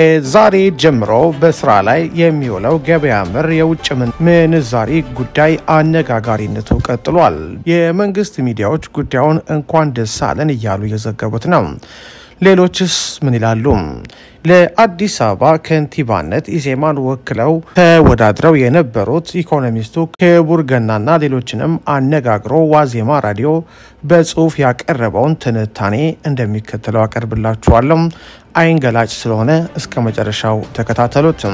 ዛሬ ጀምሮ በስራ ላይ የሚውለው ገበያ መር የውጭ ምንዛሪ ጉዳይ አነጋጋሪነቱ ቀጥሏል። የመንግስት ሚዲያዎች ጉዳዩን እንኳን ደስ አለን እያሉ እየዘገቡት ነው። ሌሎችስ ምን ይላሉ? ለአዲስ አበባ ከንቲባነት ኢዜማን ወክለው ተወዳድረው የነበሩት ኢኮኖሚስቱ ክቡር ገናና ሌሎችንም አነጋግሮ ዋዜማ ራዲዮ በጽሁፍ ያቀረበውን ትንታኔ እንደሚከተለው አቀርብላችኋለሁ። አይን ገላጭ ስለሆነ እስከ መጨረሻው ተከታተሉት።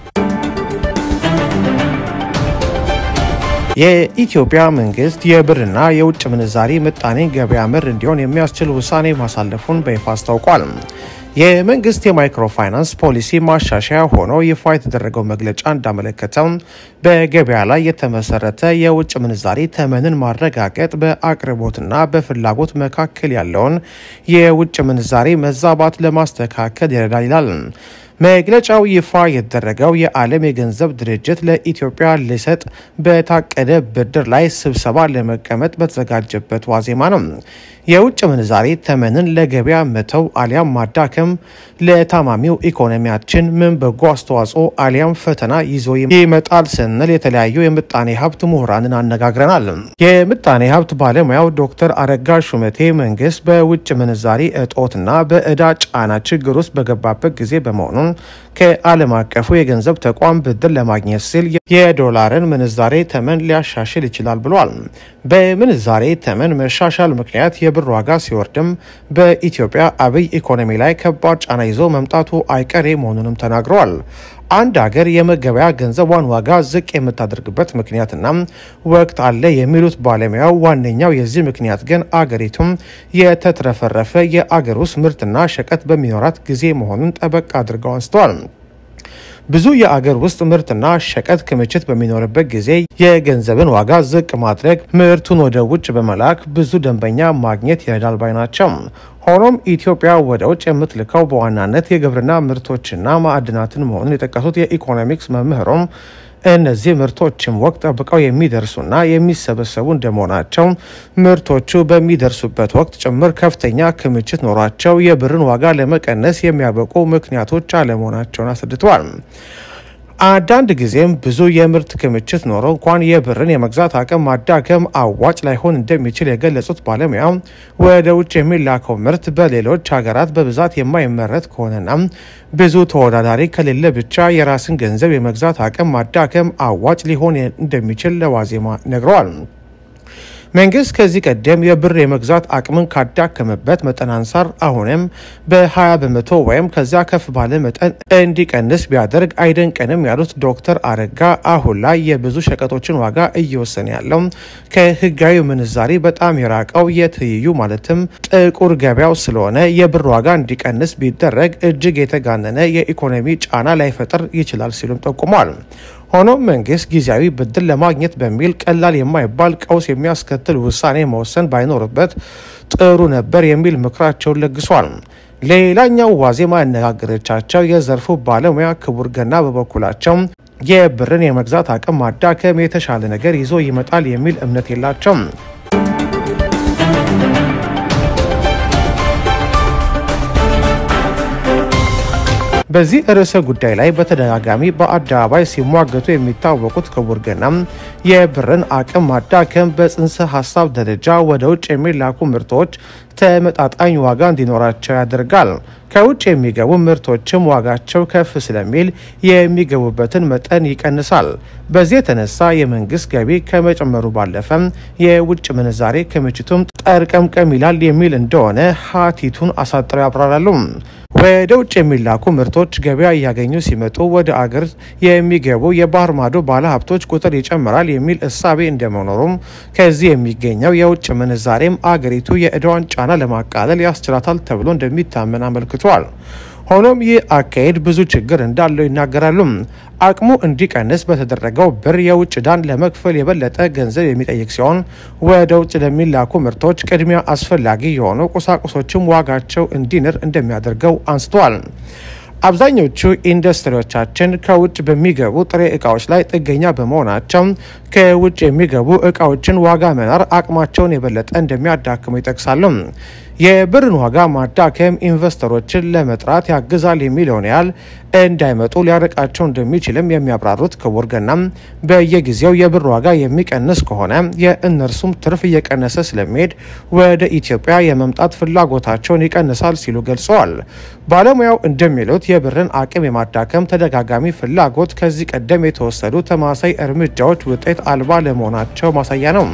የኢትዮጵያ መንግስት የብርና የውጭ ምንዛሪ ምጣኔ ገበያ መር እንዲሆን የሚያስችል ውሳኔ ማሳለፉን በይፋ አስታውቋል። የመንግስት የማይክሮ ፋይናንስ ፖሊሲ ማሻሻያ ሆኖ ይፋ የተደረገው መግለጫ እንዳመለከተው በገበያ ላይ የተመሰረተ የውጭ ምንዛሪ ተመንን ማረጋገጥ በአቅርቦትና በፍላጎት መካከል ያለውን የውጭ ምንዛሪ መዛባት ለማስተካከል ይረዳል ይላል። መግለጫው ይፋ የተደረገው የዓለም የገንዘብ ድርጅት ለኢትዮጵያ ሊሰጥ በታቀደ ብድር ላይ ስብሰባ ለመቀመጥ በተዘጋጀበት ዋዜማ ነው። የውጭ ምንዛሬ ተመንን ለገበያ መተው አሊያም ማዳከም ለታማሚው ኢኮኖሚያችን ምን በጎ አስተዋጽኦ አሊያም ፈተና ይዞ ይመጣል ስንል የተለያዩ የምጣኔ ሀብት ምሁራንን አነጋግረናል። የምጣኔ ሀብት ባለሙያው ዶክተር አረጋ ሹመቴ መንግስት በውጭ ምንዛሪ እጦትና በእዳ ጫና ችግር ውስጥ በገባበት ጊዜ በመሆኑ ከዓለም አቀፉ የገንዘብ ተቋም ብድር ለማግኘት ሲል የዶላርን ምንዛሬ ተመን ሊያሻሽል ይችላል ብሏል። በምንዛሬ ተመን መሻሻል ምክንያት የብር ዋጋ ሲወርድም በኢትዮጵያ አብይ ኢኮኖሚ ላይ ከባድ ጫና ይዞ መምጣቱ አይቀሬ መሆኑንም ተናግረዋል። አንድ ሀገር የመገበያ ገንዘቧን ዋጋ ዝቅ የምታደርግበት ምክንያትና ወቅት አለ የሚሉት ባለሙያው ዋነኛው የዚህ ምክንያት ግን አገሪቱም የተትረፈረፈ የአገር ውስጥ ምርትና ሸቀጥ በሚኖራት ጊዜ መሆኑን ጠበቅ አድርገው አንስተዋል። ብዙ የአገር ውስጥ ምርትና ሸቀጥ ክምችት በሚኖርበት ጊዜ የገንዘብን ዋጋ ዝቅ ማድረግ ምርቱን ወደ ውጭ በመላክ ብዙ ደንበኛ ማግኘት ይረዳል ባይ ናቸው። ሆኖም ኢትዮጵያ ወደ ውጭ የምትልከው በዋናነት የግብርና ምርቶችና ማዕድናትን መሆኑን የጠቀሱት የኢኮኖሚክስ መምህሮም እነዚህ ምርቶችም ወቅት ጠብቀው የሚደርሱና የሚሰበሰቡ እንደመሆናቸው ምርቶቹ በሚደርሱበት ወቅት ጭምር ከፍተኛ ክምችት ኖሯቸው የብርን ዋጋ ለመቀነስ የሚያበቁ ምክንያቶች አለመሆናቸውን አስረድተዋል። አንዳንድ ጊዜም ብዙ የምርት ክምችት ኖሮ እንኳን የብርን የመግዛት አቅም ማዳከም አዋጭ ላይሆን እንደሚችል የገለጹት ባለሙያ ወደ ውጭ የሚላከው ምርት በሌሎች ሀገራት በብዛት የማይመረት ከሆነና ብዙ ተወዳዳሪ ከሌለ ብቻ የራስን ገንዘብ የመግዛት አቅም ማዳከም አዋጭ ሊሆን እንደሚችል ለዋዜማ ነግረዋል። መንግስት ከዚህ ቀደም የብር የመግዛት አቅምን ካዳከመበት መጠን አንጻር አሁንም በ20 በመቶ ወይም ከዚያ ከፍ ባለ መጠን እንዲቀንስ ቢያደርግ አይደንቀንም ያሉት ዶክተር አረጋ አሁን ላይ የብዙ ሸቀጦችን ዋጋ እየወሰነ ያለው ከህጋዊ ምንዛሪ በጣም የራቀው የትይዩ ማለትም ጥቁር ገበያው ስለሆነ የብር ዋጋ እንዲቀንስ ቢደረግ እጅግ የተጋነነ የኢኮኖሚ ጫና ላይፈጥር ይችላል ሲሉም ጠቁሟል። ሆኖም መንግስት ጊዜያዊ ብድር ለማግኘት በሚል ቀላል የማይባል ቀውስ የሚያስከትል ውሳኔ መወሰን ባይኖርበት ጥሩ ነበር የሚል ምክራቸውን ለግሷል። ሌላኛው ዋዜማ ያነጋገረቻቸው የዘርፉ ባለሙያ ክቡር ገና በበኩላቸው የብርን የመግዛት አቅም ማዳከም የተሻለ ነገር ይዞ ይመጣል የሚል እምነት የላቸውም። በዚህ ርዕሰ ጉዳይ ላይ በተደጋጋሚ በአደባባይ ሲሟገቱ የሚታወቁት ክቡር ገናም የብርን አቅም ማዳከም በጽንሰ ሀሳብ ደረጃ ወደ ውጭ የሚላኩ ምርቶች ተመጣጣኝ ዋጋ እንዲኖራቸው ያደርጋል። ከውጭ የሚገቡ ምርቶችም ዋጋቸው ከፍ ስለሚል የሚገቡበትን መጠን ይቀንሳል። በዚህ የተነሳ የመንግስት ገቢ ከመጨመሩ ባለፈም የውጭ ምንዛሬ ክምችቱም ጠርቀምቀም ይላል የሚል እንደሆነ ሀቲቱን አሳጥረው ያብራራሉ። ወደ ውጭ የሚላኩ ምርቶች ገበያ እያገኙ ሲመጡ ወደ አገር የሚገቡ የባህር ማዶ ባለሀብቶች ቁጥር ይጨምራል የሚል እሳቤ እንደመኖሩም ከዚህ የሚገኘው የውጭ ምንዛሬም አገሪቱ የዕዳዋን ጫና ለማቃለል ያስችላታል ተብሎ እንደሚታመን አመልክቷል። ሆኖም ይህ አካሄድ ብዙ ችግር እንዳለው ይናገራሉ። አቅሙ እንዲቀንስ በተደረገው ብር የውጭ ዕዳን ለመክፈል የበለጠ ገንዘብ የሚጠይቅ ሲሆን ወደ ውጭ ለሚላኩ ምርቶች ቅድሚያ አስፈላጊ የሆኑ ቁሳቁሶችም ዋጋቸው እንዲንር እንደሚያደርገው አንስተዋል። አብዛኞቹ ኢንዱስትሪዎቻችን ከውጭ በሚገቡ ጥሬ እቃዎች ላይ ጥገኛ በመሆናቸው ከውጭ የሚገቡ እቃዎችን ዋጋ መናር አቅማቸውን የበለጠ እንደሚያዳክሙ ይጠቅሳሉ። የብርን ዋጋ ማዳከም ኢንቨስተሮችን ለመጥራት ያግዛል የሚለውን ያህል እንዳይመጡ ሊያርቃቸው እንደሚችልም የሚያብራሩት ክቡር ገናም በየጊዜው የብር ዋጋ የሚቀንስ ከሆነ የእነርሱም ትርፍ እየቀነሰ ስለሚሄድ ወደ ኢትዮጵያ የመምጣት ፍላጎታቸውን ይቀንሳል ሲሉ ገልጸዋል። ባለሙያው እንደሚሉት የብርን አቅም የማዳከም ተደጋጋሚ ፍላጎት ከዚህ ቀደም የተወሰዱ ተማሳይ እርምጃዎች ውጤት አልባ ለመሆናቸው ማሳያ ነው።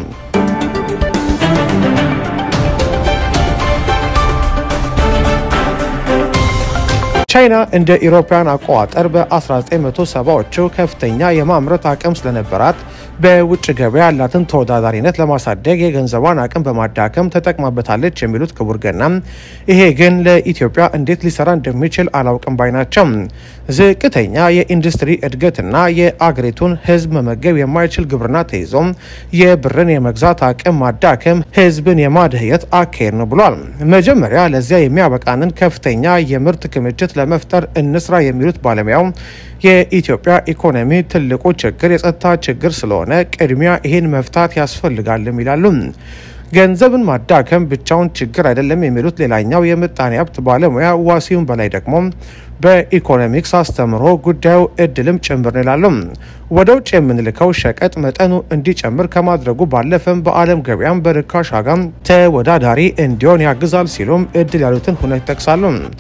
ቻይና እንደ ኢሮፓውያን አቆጣጠር በ1970ዎቹ ከፍተኛ የማምረት አቅም ስለነበራት በውጭ ገበያ ያላትን ተወዳዳሪነት ለማሳደግ የገንዘቧን አቅም በማዳከም ተጠቅማበታለች የሚሉት ክቡር ገና ይሄ ግን ለኢትዮጵያ እንዴት ሊሰራ እንደሚችል አላውቅም ባይ ናቸው። ዝቅተኛ የኢንዱስትሪ እድገትና የአገሪቱን ሕዝብ መመገብ የማይችል ግብርና ተይዞ የብርን የመግዛት አቅም ማዳከም ሕዝብን የማድህየት አካሄድ ነው ብሏል። መጀመሪያ ለዚያ የሚያበቃንን ከፍተኛ የምርት ክምችት ለመፍጠር እንስራ የሚሉት ባለሙያው የኢትዮጵያ ኢኮኖሚ ትልቁ ችግር የጸጥታ ችግር ስለሆነ ቅድሚያ ይህን መፍታት ያስፈልጋልም ይላሉ። ገንዘብን ማዳከም ብቻውን ችግር አይደለም የሚሉት ሌላኛው የምጣኔ ሀብት ባለሙያ ዋሲሁን በላይ ደግሞ በኢኮኖሚክስ አስተምሮ ጉዳዩ እድልም ጭምር ነው ይላሉ። ወደ ውጭ የምንልከው ሸቀጥ መጠኑ እንዲጨምር ከማድረጉ ባለፈም በዓለም ገበያም በርካሽ ዋጋም ተወዳዳሪ እንዲሆን ያግዛል ሲሉም እድል ያሉትን ሁነት ይጠቅሳሉ።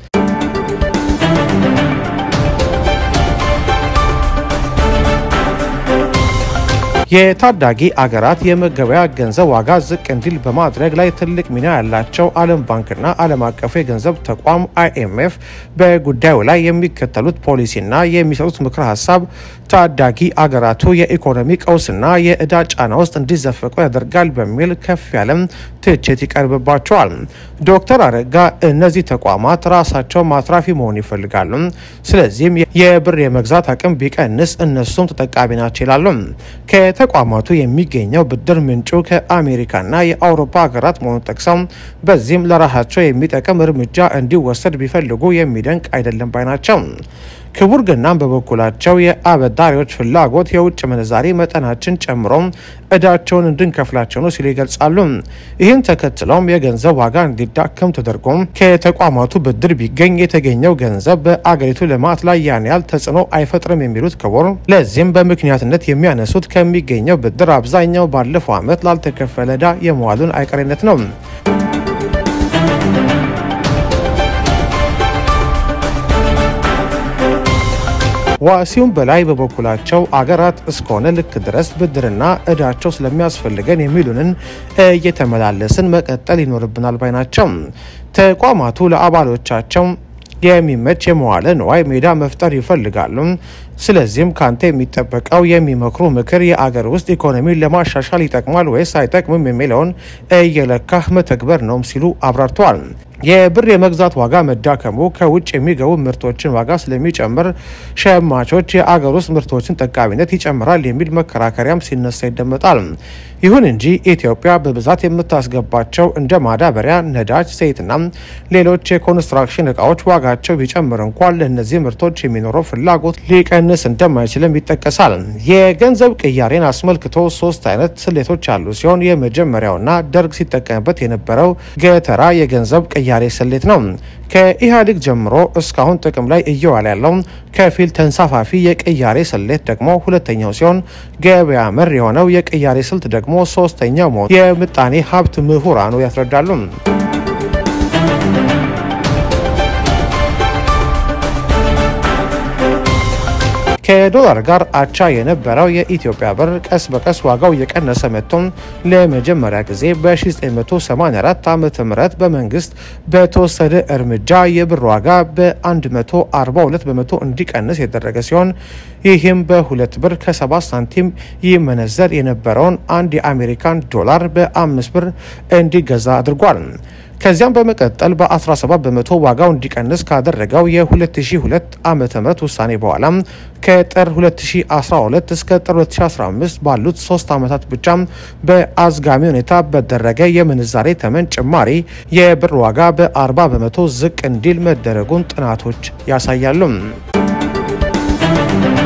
የታዳጊ አገራት የመገበያ ገንዘብ ዋጋ ዝቅ እንዲል በማድረግ ላይ ትልቅ ሚና ያላቸው ዓለም ባንክና ዓለም አቀፉ የገንዘብ ተቋም አይኤምኤፍ በጉዳዩ ላይ የሚከተሉት ፖሊሲና የሚሰጡት ምክረ ሀሳብ ታዳጊ አገራቱ የኢኮኖሚ ቀውስና የዕዳ ጫና ውስጥ እንዲዘፈቁ ያደርጋል በሚል ከፍ ያለም ትችት ይቀርብባቸዋል። ዶክተር አረጋ እነዚህ ተቋማት ራሳቸው ማትራፊ መሆን ይፈልጋሉ። ስለዚህም የብር የመግዛት አቅም ቢቀንስ እነሱም ተጠቃሚ ናቸው ይላሉ። ከተቋማቱ የሚገኘው ብድር ምንጩ ከአሜሪካና የአውሮፓ ሀገራት መሆኑን ጠቅሰው በዚህም ለራሳቸው የሚጠቅም እርምጃ እንዲወሰድ ቢፈልጉ የሚደንቅ አይደለም ባይ ናቸው። ክቡር ገናም በበኩላቸው የአበዳሪዎች ፍላጎት የውጭ ምንዛሬ መጠናችን ጨምሮ እዳቸውን እንድንከፍላቸው ነው ሲሉ ይገልጻሉ። ይህን ተከትለውም የገንዘብ ዋጋ እንዲዳከም ተደርጎ ከተቋማቱ ብድር ቢገኝ የተገኘው ገንዘብ በአገሪቱ ልማት ላይ ያን ያህል ተጽዕኖ አይፈጥርም የሚሉት ክቡር ለዚህም በምክንያትነት የሚያነሱት ከሚገኘው ብድር አብዛኛው ባለፈው ዓመት ላልተከፈለ ዕዳ የመዋሉን አይቀሬነት ነው። ዋሲሁን በላይ በበኩላቸው አገራት እስከሆነ ልክ ድረስ ብድርና እዳቸው ስለሚያስፈልገን የሚሉንን እየተመላለስን መቀጠል ይኖርብናል ባይ ናቸው። ተቋማቱ ለአባሎቻቸው የሚመች የመዋለ ንዋይ ሜዳ መፍጠር ይፈልጋሉ። ስለዚህም ካንተ የሚጠበቀው የሚመክሩ ምክር የአገር ውስጥ ኢኮኖሚን ለማሻሻል ይጠቅማል ወይስ አይጠቅምም የሚለውን እየለካህ መተግበር ነውም ሲሉ አብራርተዋል። የብር የመግዛት ዋጋ መዳከሙ ከውጭ የሚገቡ ምርቶችን ዋጋ ስለሚጨምር ሸማቾች የአገር ውስጥ ምርቶችን ጠቃሚነት ይጨምራል የሚል መከራከሪያም ሲነሳ ይደመጣል። ይሁን እንጂ ኢትዮጵያ በብዛት የምታስገባቸው እንደ ማዳበሪያ፣ ነዳጅ፣ ዘይትና ሌሎች የኮንስትራክሽን እቃዎች ዋጋቸው ቢጨምር እንኳን ለእነዚህ ምርቶች የሚኖረው ፍላጎት ሊቀንስ እንደማይችልም ይጠቀሳል። የገንዘብ ቅያሬን አስመልክቶ ሶስት አይነት ስሌቶች ያሉ ሲሆን የመጀመሪያውና ደርግ ሲጠቀምበት የነበረው ገተራ የገንዘብ ቅያሬ ስሌት ነው። ከኢህአዴግ ጀምሮ እስካሁን ጥቅም ላይ እየዋለ ያለው ከፊል ተንሳፋፊ የቅያሬ ስሌት ደግሞ ሁለተኛው ሲሆን ገበያ መር የሆነው የቅያሬ ስልት ደግሞ ሶስተኛው መሆኑ የምጣኔ ሀብት ምሁራኑ ያስረዳሉ። ከዶላር ጋር አቻ የነበረው የኢትዮጵያ ብር ቀስ በቀስ ዋጋው እየቀነሰ መጥቶም ለመጀመሪያ ጊዜ በ1984 ዓ ም በመንግስት በተወሰደ እርምጃ የብር ዋጋ በ142 በመቶ እንዲቀንስ የተደረገ ሲሆን ይህም በሁለት ብር ከ7 ሳንቲም ይመነዘር የነበረውን አንድ የአሜሪካን ዶላር በ5 ብር እንዲገዛ አድርጓል። ከዚያም በመቀጠል በ17 በመቶ ዋጋው እንዲቀንስ ካደረገው የ2002 ዓ ም ውሳኔ በኋላ ከጥር 2012 እስከ ጥር 2015 ባሉት ሶስት ዓመታት ብቻ በአዝጋሚ ሁኔታ በደረገ የምንዛሬ ተመን ጭማሪ የብር ዋጋ በ40 በመቶ ዝቅ እንዲል መደረጉን ጥናቶች ያሳያሉ።